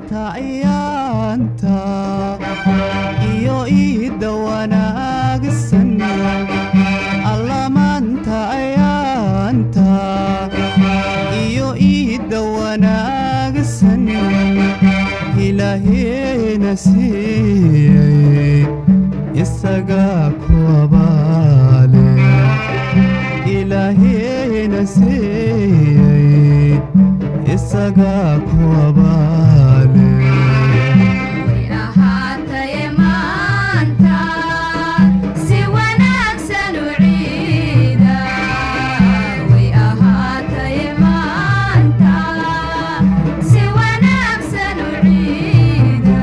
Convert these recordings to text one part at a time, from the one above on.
maanta ayaanta iyo iidda wanaagsan alla maanta ayaanta iyo iidda wanaagsan ilaaheena siiyey isagaa ku abaale ilaaheena siiyey isagaa ku abaale way ahaataye maanta si wanaagsan u ciida way ahaataye maanta si wanaagsan u ciida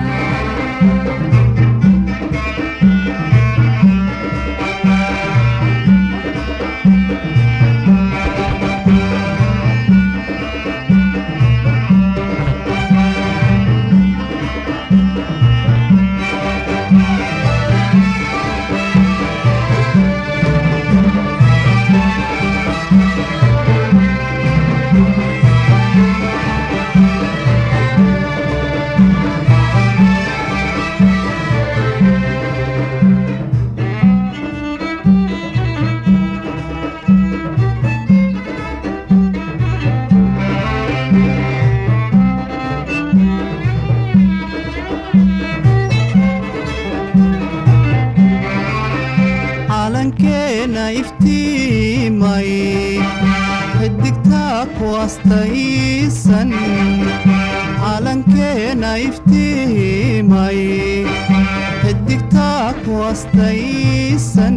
calankeena iftiimay xidigtaa ku astaysan calankeena iftiimay xidigtaa ku astaysan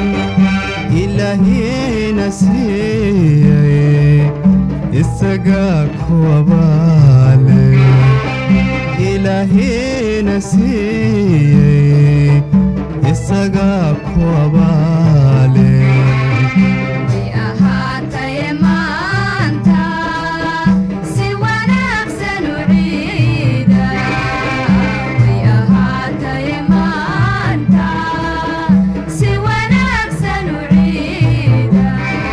ilaahiina siiyey isagaa ku abaale ilaahiina siiyey isagaa ku abaale way ahaataye maanta si wanaagsan u ciida way ahaataye maanta si wanaagsan u ciida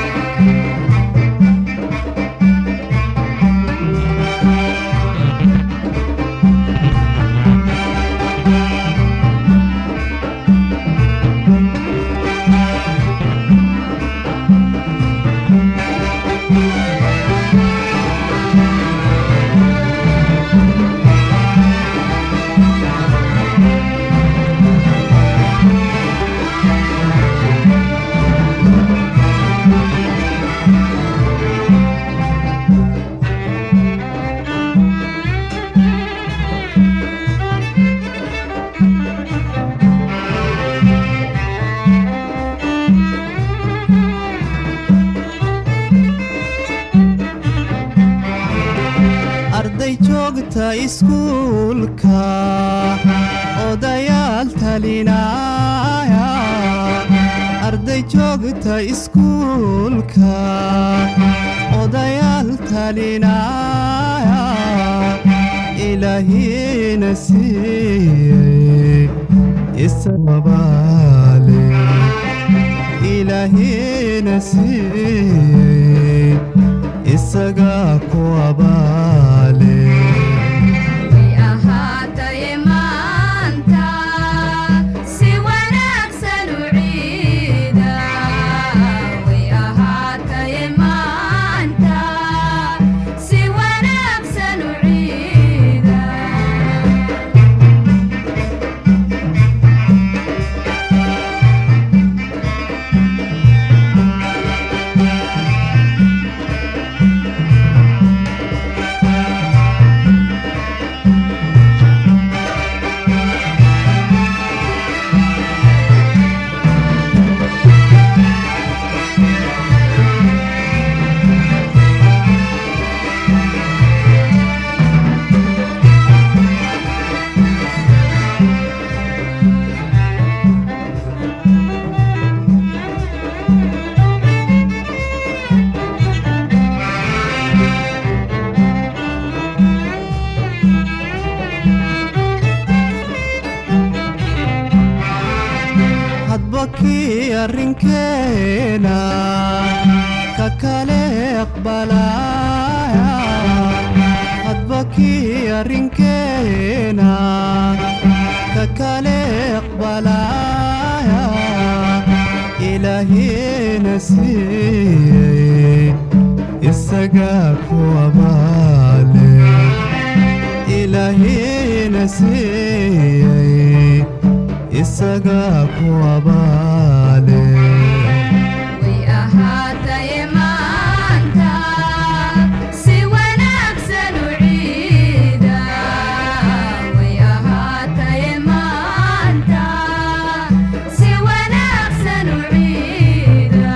arday joogta iskuulka odayaal talinaya arday joogta iskuulka odayaal talinaya ilaahiina siiyey isababaale ilaahiina siiyey isagaa ku abaale way ahaataye maanta si wanaagsan u ciida way ahaataye maanta si wanaagsan u ciida hadba kii arrinkeena ka kale aqbalaya hadba kii arrinkeena ka kale aqbalaya ilaahina siiyey isagaa ku abaale ilaahina siiyey isagaa ku abaale way ahaataye maanta si wanaagsan u ciida way ahaataye maanta si wanaagsan u ciida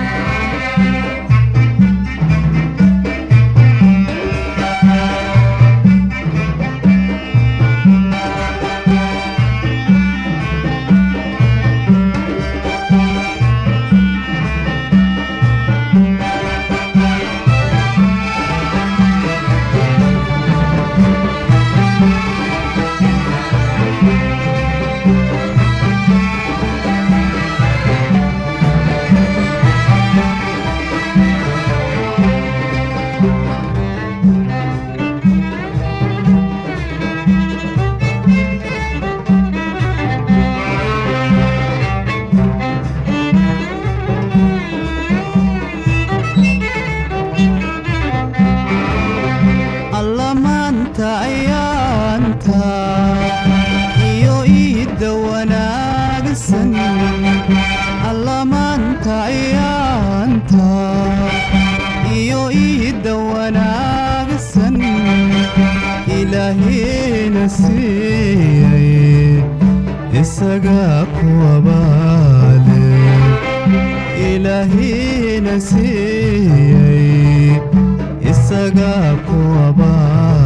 alla maanta ayaanta iyo iidda wanaagsan alla maanta ayaanta iyo iidda wanaagsan ilaahina siiyey isagaa ku abaale ilaahina siiyey isagaa ku abaale